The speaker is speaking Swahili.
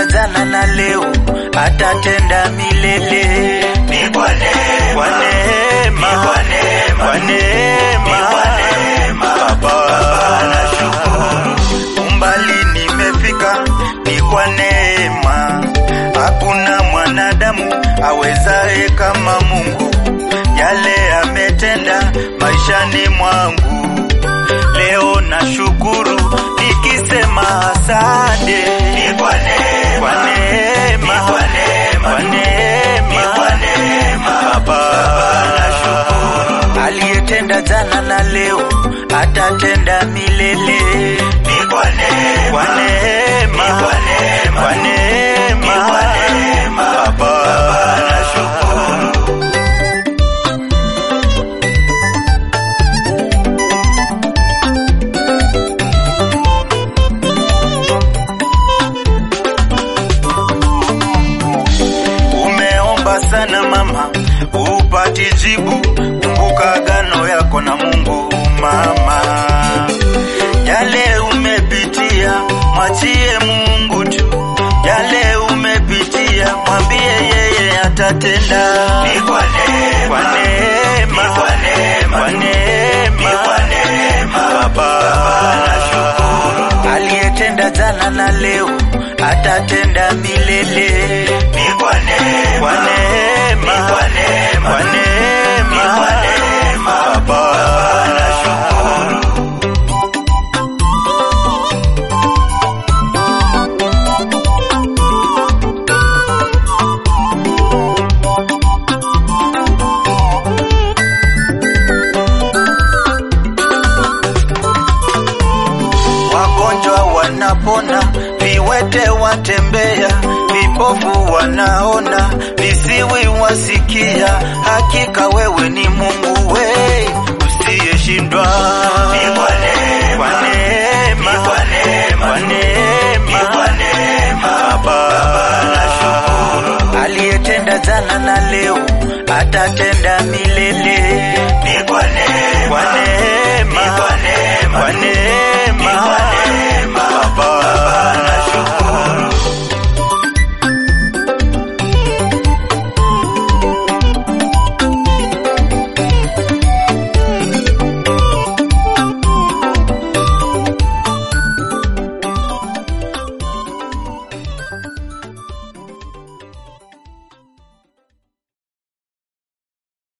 aliyetenda jana na leo atatenda milele. Ni kwa neema, Kwa neema, Ni kwa neema, kwa neema, Ni kwa neema. Baba nashukuru. umbali nimefika, ni kwa neema. Hakuna mwanadamu awezaye kama Mungu, yale ametenda maishani mwangu. Leo nashukuru nikisema asante, Ni kwa neema, kwa neema, Ni kwa neema, kwa neema, Ni kwa neema. Baba nashukuru. aliyetenda jana na leo atatenda milele. Ni kwa neema, Kwa neema, Ni kwa neema, kwa neema, Ni kwa neema. Baba nashukuru. Umeomba sana mama, upati jibu. Kumbuka agano yako na Mungu mama. Yale umepitia, mwachie Mungu tu. Yale umepitia, mwambie yeye atatenda. Ni kwa neema, Kwa neema, Ni kwa neema, kwa neema, Ni kwa neema. Baba nashukuru. aliyetenda jana na leo atatenda milele. Ni kwa neema, Kwa neema, Ni kwa neema, kwa neema, Ni kwa neema. Baba nashukuru. wagonjwa wanapona, viwete watembea, vipofu wanaona, visiwi wasikia. Hakika wewe ni Mungu